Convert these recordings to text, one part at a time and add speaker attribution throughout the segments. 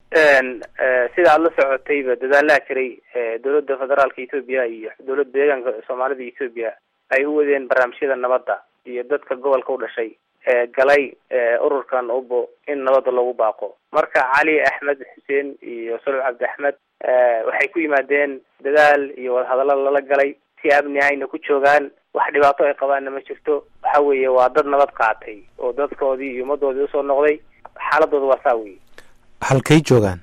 Speaker 1: sida aada la socotayba dadaalaha jiray dowladda federaalka etoobiya iyo dowladda deegaanka soomaalida etoobiya ay u wadeen barnaamijyada nabadda iyo dadka gobolka u dhashay galay ururkan ubo in nabadda lagu baaqo marka cali axmed xuseen iyo solow cabdi axmed waxay ku yimaadeen dadaal iyo wadahadallo lala galay si amni ayna ku joogaan wax dhibaato ay qabaanna ma jirto waxa weeye waa dad nabad qaatay oo dadkoodii iyo ummadoodii usoo noqday xaaladooda waa saa wey
Speaker 2: halkay joogaan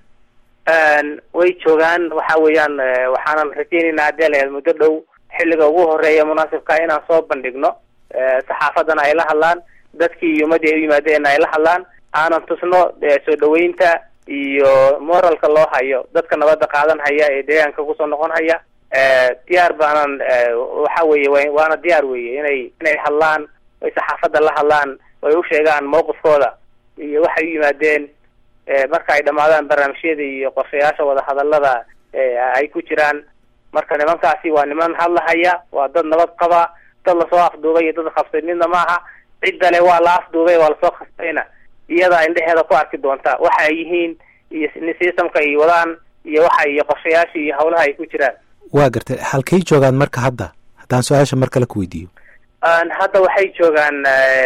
Speaker 1: way joogaan waxa weeyaan waxaanan rajeynaynaa haddii la muddo dhow xilliga ugu horeeya munaasibka inaan soo bandhigno saxaafadana ay la hadlaan dadkii iyo ummadii ay u yimaadeenna ay la hadlaan aanan tusno soo dhaweynta iyo moralka loo hayo dadka nabadda qaadan haya ee deegaanka kusoo noqon haya diyaar baanan waxa weeye waana diyaar weye inay inay hadlaan ay saxaafadda la hadlaan ay u sheegaan mawqifkooda iyo waxay u yimaadeen marka ay dhamaadaan barnaamijyada iyo qorshayaasha wadahadalada ay ku jiraan marka nimankaasi waa niman hadlahaya waa dad nabad qaba dad lasoo afduubay iyo dad qabsay midna maaha ciddale waa la afduubay waa lasoo khasbayna iyadaa indheheeda ku arki doonta waxa ay yihiin iyo systemka ay wadaan iyo waxa iyo qorshayaasha iyo hawlaha ay ku jiraan
Speaker 2: waa gartay halkay joogaan marka hadda haddaan su-aasha mar kale ku weydiiyo
Speaker 1: hadda waxay joogaan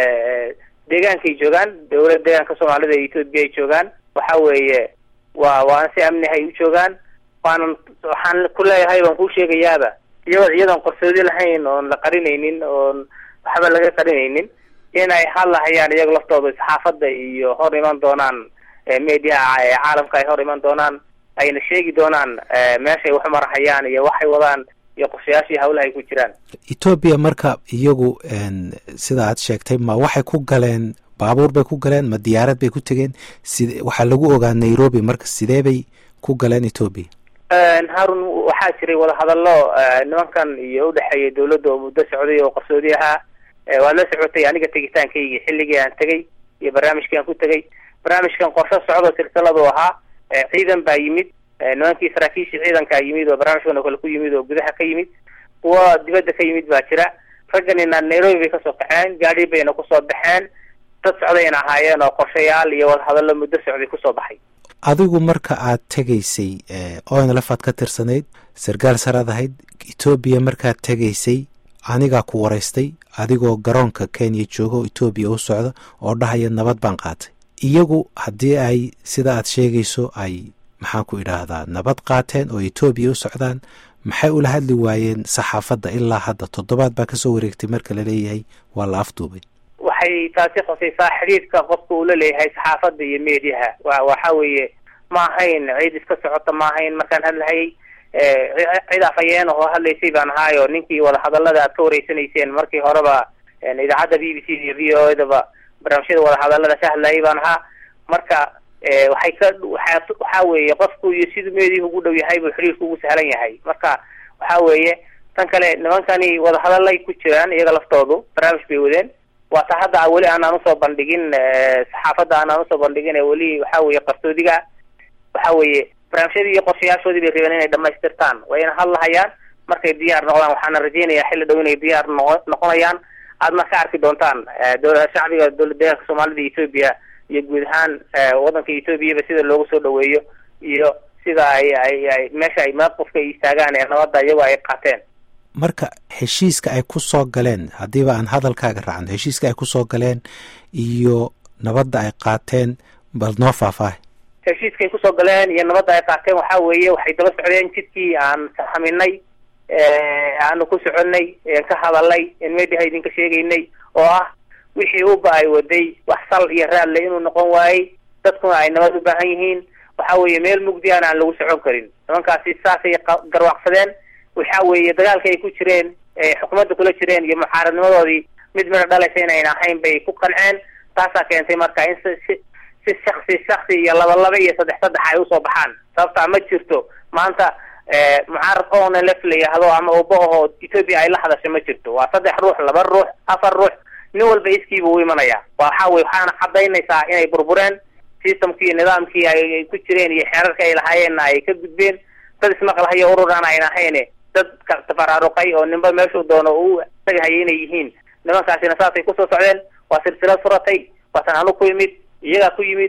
Speaker 1: deegaankay joogaan dowladda deegaanka soomaalida ee ethoopia ay joogaan waxa weeye waa waana si amni ay u joogaan waanan waxaan ku leeyahay waan kuu sheegayaaba iyagoo iyadoon qarsoodi lahayn oon la qarinaynin oon waxba laga qarinaynin inay hadlahayaan iyaga laftooda saxaafadda iyo hor iman doonaan mediaha caalamka ay hor iman doonaan ayna sheegi doonaan meeshay wax marahayaan iyo waxay wadaan iyo qorshayaashii hawlaha ay ku jiraan
Speaker 2: etoobiya marka iyagu sida aad sheegtay ma waxay ku galeen baabuur bay ku galeen ma diyaarad bay ku tegeen sid waxaa lagu ogaa nairobi marka sidee bay ku galeen etoobiya
Speaker 1: harun waxaa jiray wadahadallo nimankan iyo udhexeeya dawladda oo muddo socday oo qarsoodi ahaa waad la socotay aniga tegitaankaygi xilligii aan tegay iyo barnaamijkii aan ku tegay barnaamijkan qorsho socdo silsiladu ahaa ciidan baa yimid nimankii saraakiishii ciidankaa yimid oo barnaamijkan oo kale ku yimid oo gudaha ka yimid kuwa dibadda ka yimid baa jira ragganina nairobi bay kasoo kaxeen gaadi bayna kusoo baxeen dad socdayna ahaayeen oo qorshayaal iyo wadahadallo muddo socday kusoo baxay
Speaker 2: adigu marka aad tegaysay onlf aad ka tirsanayd sarkaal saraad ahayd etoobiya markaad tegaysay anigaa ku waraystay adigoo garoonka kenya jooga oo etoobiya u socda oo dhahaya nabad baan qaatay iyagu haddii ay sida aad sheegayso ay maxaan ku idhaahdaa nabad qaateen oo etoobiya u socdaan maxay ula hadli waayeen saxaafadda ilaa hadda toddobaad baa kasoo wareegtay marka la leeyahay waa la afduubay
Speaker 1: waxay taasi khusaysaa xidhiidhka qofka uu la leeyahay saxaafadda iyo mediaha wa waxa weeye ma ahayn cid iska socota ma ahayn markaan hadlahayay cid afhayeen oo hadlaysay baan ahaayo ninkii wadahadalada aad ka wareysanayseen markii horeba idaacadda b b c iyo v o edaba barnaamijyada wadahadalada ka hadlayay baan ahaa marka waxay ka waa waxa weeye qofku iyo siduu meedihi ugu dhow yahay buu xiriirku ugu sahlan yahay marka waxa weeye tan kale nimankani wadahadalay ku jiraan iyaga laftoodu barnaamij bay wadeen waa ta hadda weli aanaan usoo bandhigin saxaafadda aanaan usoo bandhigin ee weli waxa weeye qarsoodiga waxa weeye barnaamijyadii iyo qorshayaashoodii bay rabeen inay dhamaystirtaan wayna hadlahayaan markay diyaar noqdaan waxaana rajeynayaa xilli dhow inay diyaar noqo noqonayaan aadna ka arki doontaan shacbiga dowlad deegaanka soomaalida etoobiya iyo guud ahaan waddanka etoobiyaba sida loogu soo dhaweeyo iyo sida ay ay ay meesha ay maqofka istaagaan ee nabadda iyagoo ay qaateen
Speaker 2: marka heshiiska ay ku soo galeen haddiiba aan hadalkaaga raacno heshiiska ay kusoo galeen iyo nabadda ay qaateen bal noo faahfaahay
Speaker 1: heshiiskay kusoo galeen iyo nabadda ay qaateen waxa weeye waxay daba socdeen jidkii aan saxaminay aanu ku soconay en ka hadalnay en mediaha idinka sheegaynay oo ah wixii uba ay waday wax sal iyo raadle inuu noqon waayey dadkuna ay nabad u baahan yihiin waxa weeye meel mugdiana aan lagu socon karin nimankaasi saasay garwaaqsadeen waxa weeye dagaalka ay ku jireen xukuumadda kula jireen iyo mucaaradnimadoodii mid midha dhalaysa inayn ahayn bay ku qanceen taasaa keentay marka in si si shaksi shaksi iyo laba laba iyo saddex saddex ay usoo baxaan sababtaa ma jirto maanta mucaarad oona lef la yihahdo ama uba ahoo ethoopia ay la hadasho ma jirto waa saddex ruux laba ruux afar ruux nin walba iskiiba u imanaya waxa wey waxaana cadaynaysaa inay burbureen systemkii iyo nidaamkii ay ku jireen iyo xeerarka ay lahaayeenna ay ka gudbeen dad ismaqlahayo ururaan ayn ahayne dad tafaraaruqay oo ninba meeshuu doono uu tagahaya inay yihiin nimankaasina saasay kusoo socdeen waa silsilad furatay waasan anu ku yimid iyagaa ku yimid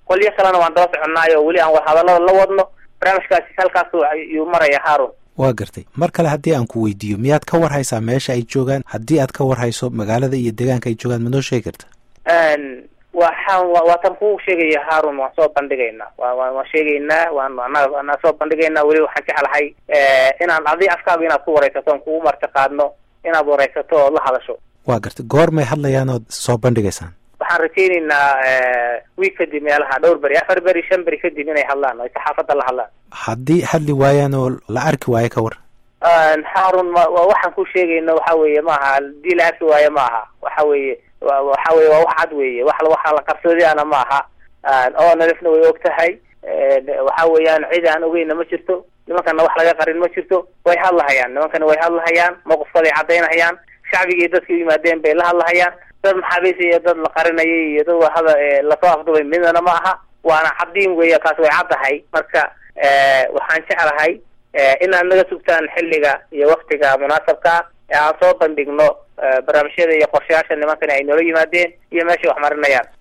Speaker 1: qolyo kalena waan daba soconaayo weli aan wadahadalada la wadno barnaamijkaasi halkaasu ayuu maraya haarun
Speaker 2: waa gartay mar kale haddii aan ku weydiiyo miyaad ka war haysaa meesha ay joogaan haddii aad ka war hayso magaalada iyo deegaanka ay joogaan ma noo sheegi karta
Speaker 1: waxaan waatan ku sheegaya haarun waan soo bandhigaynaa wa wa waan sheegaynaa waan anaga anaa soo bandhigaynaa weli waxaan jeclahay inaan adi afkaaga inaad ku wareysato on kugu marti qaadno inaad wareysato ood la hadasho
Speaker 2: waa gartay goor may hadlayaan ood soo bandhigaysaan
Speaker 1: waxaan rajaynaynaa wiig kadib meelaha dhowr beri afar beri shan beri kadib inay hadlaan ay saxaafadda la hadlaan
Speaker 2: haddii hadli waayaan oo la arki waayo ka war
Speaker 1: haarun ma waxaan ku sheegayna waxa weeye maaha hadii la arki waayo ma aha waxa weeye waxa weye waa wax cad weeye wax waxa la qarsoodiana ma aha oo nalifna way og tahay waxa weeyaan cid aan ogeyna ma jirto nimankana wax laga qarin ma jirto way hadlahayaan nimankana way hadlahayaan mawqifkaday cadaynahayaan shacbigii dadkii u yimaadeen bay la hadlahayaan dad maxaabiis iyo dad la qarinayay iyo dad hada lasoo afdubay midnana ma aha waana cadiin weeye kaas way caddahay marka waxaan jeclahay inaad naga sugtaan xilliga iyo waktiga munaasabka ee aan soo bandhigno barnaamijyada iyo qorshayaasha nimankani ay noola yimaadeen iyo meeshay wax marinayaan